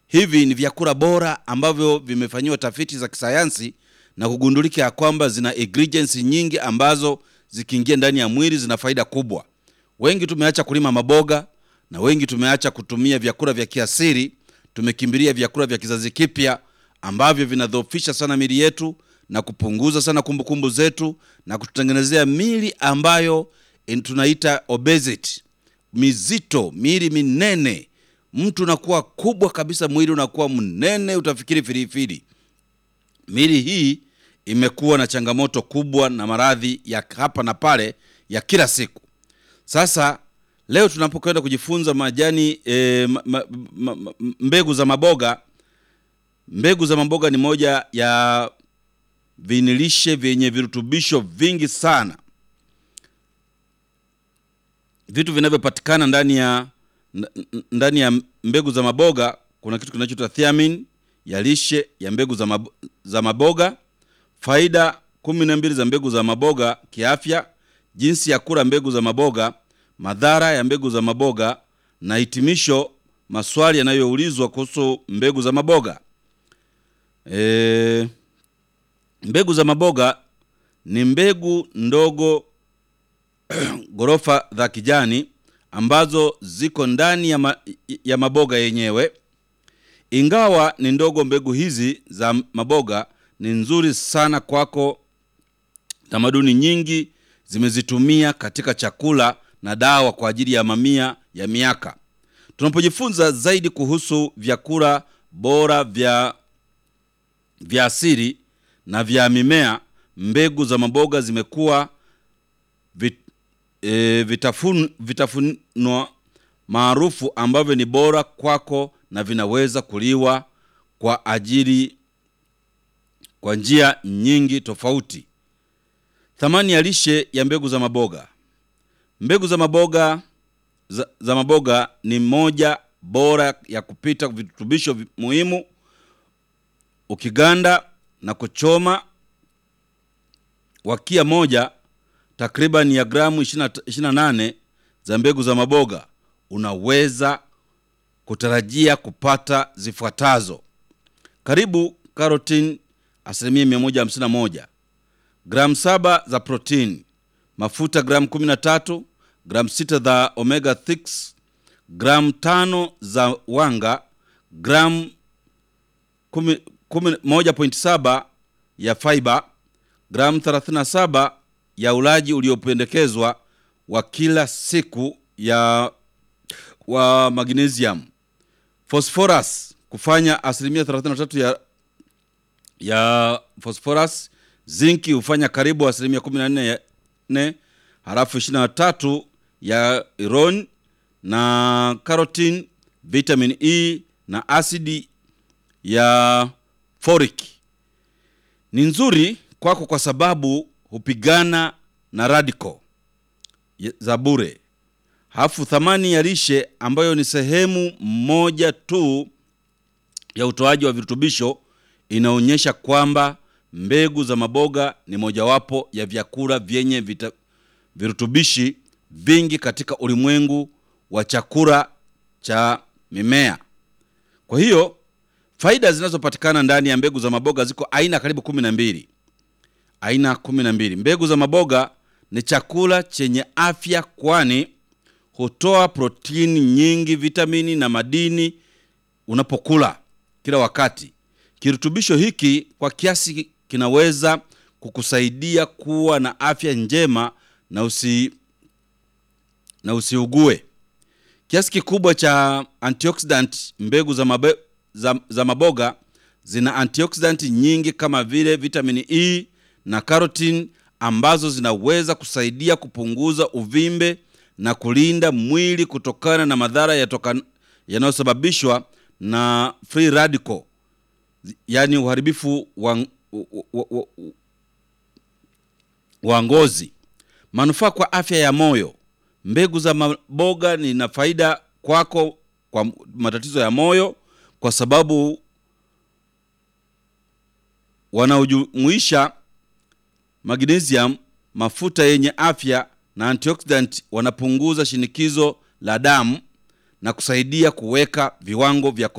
hivi ni vyakula bora ambavyo vimefanyiwa tafiti za kisayansi na kugundulika ya kwamba zina ingredients nyingi ambazo zikiingia ndani ya mwili zina faida kubwa. Wengi tumeacha kulima maboga na wengi tumeacha kutumia vyakula vya kiasili, tumekimbilia vyakula vya kizazi kipya ambavyo vinadhoofisha sana mili yetu na kupunguza sana kumbukumbu zetu na kututengenezea mili ambayo in- tunaita obesity, mizito, mili minene. Mtu unakuwa kubwa kabisa, mwili unakuwa mnene, utafikiri filifili. Mili hii imekuwa na changamoto kubwa na maradhi ya hapa na pale ya kila siku. Sasa leo tunapokwenda kujifunza majani e, ma, ma, ma, ma, mbegu za maboga. Mbegu za maboga ni moja ya vinilishe vyenye virutubisho vingi sana, vitu vinavyopatikana ndani ya n- n- ndani ya mbegu za maboga. Kuna kitu kinachoitwa thiamine ya lishe ya mbegu za, mab za maboga, faida kumi na mbili za mbegu za maboga kiafya, jinsi ya kula mbegu za maboga, madhara ya mbegu za maboga na hitimisho, maswali yanayoulizwa kuhusu mbegu za maboga. E, mbegu za maboga ni mbegu ndogo ghorofa za kijani ambazo ziko ndani ya, ma, ya maboga yenyewe. Ingawa ni ndogo, mbegu hizi za maboga ni nzuri sana kwako. Tamaduni nyingi zimezitumia katika chakula na dawa kwa ajili ya mamia ya miaka. Tunapojifunza zaidi kuhusu vyakula bora vya vya asili na vya mimea, mbegu za maboga zimekuwa vit, e, vitafun, vitafunwa maarufu ambavyo ni bora kwako na vinaweza kuliwa kwa ajili kwa njia nyingi tofauti. Thamani ya lishe ya mbegu za maboga. Mbegu za maboga za, za maboga ni moja bora ya kupita virutubisho vi- muhimu ukiganda na kuchoma wakia moja takriban ya gramu 28 za mbegu za maboga unaweza kutarajia kupata zifuatazo: karibu karotini asilimia 151, gramu saba za protini, mafuta gramu 13, gramu 6 za omega 6, gramu tano za wanga, gramu 10 1.7 ya fiber, gramu 37 ya ulaji uliopendekezwa wa kila siku ya wa magnesium. Phosphorus kufanya asilimia 33 ya ya phosphorus. Zinki hufanya karibu asilimia 14 ya ne, halafu 23 ya iron na carotene, vitamin E na asidi ya folic ni nzuri kwako kwa sababu hupigana na radical ya- za bure. Halafu thamani ya lishe ambayo ni sehemu moja tu ya utoaji wa virutubisho inaonyesha kwamba mbegu za maboga ni mojawapo ya vyakula vyenye vita, virutubishi vingi katika ulimwengu wa chakula cha mimea. Kwa hiyo faida zinazopatikana ndani ya mbegu za maboga ziko aina karibu kumi na mbili aina kumi na mbili. Mbegu za maboga ni chakula chenye afya, kwani hutoa protini nyingi, vitamini na madini unapokula kila wakati. Kirutubisho hiki kwa kiasi kinaweza kukusaidia kuwa na afya njema na usi na usiugue. Kiasi kikubwa cha antioxidant mbegu za, mabe, za, za maboga zina antioxidant nyingi kama vile vitamini E na carotene ambazo zinaweza kusaidia kupunguza uvimbe na kulinda mwili kutokana na madhara yatoka- yanayosababishwa na free radical, yaani uharibifu wa, wa, wa, wa, wa ngozi. Manufaa kwa afya ya moyo. Mbegu za maboga ni na faida kwako kwa matatizo ya moyo, kwa sababu wanaojumuisha magnesium, mafuta yenye afya na antioxidant, wanapunguza shinikizo la damu na kusaidia kuweka viwango vya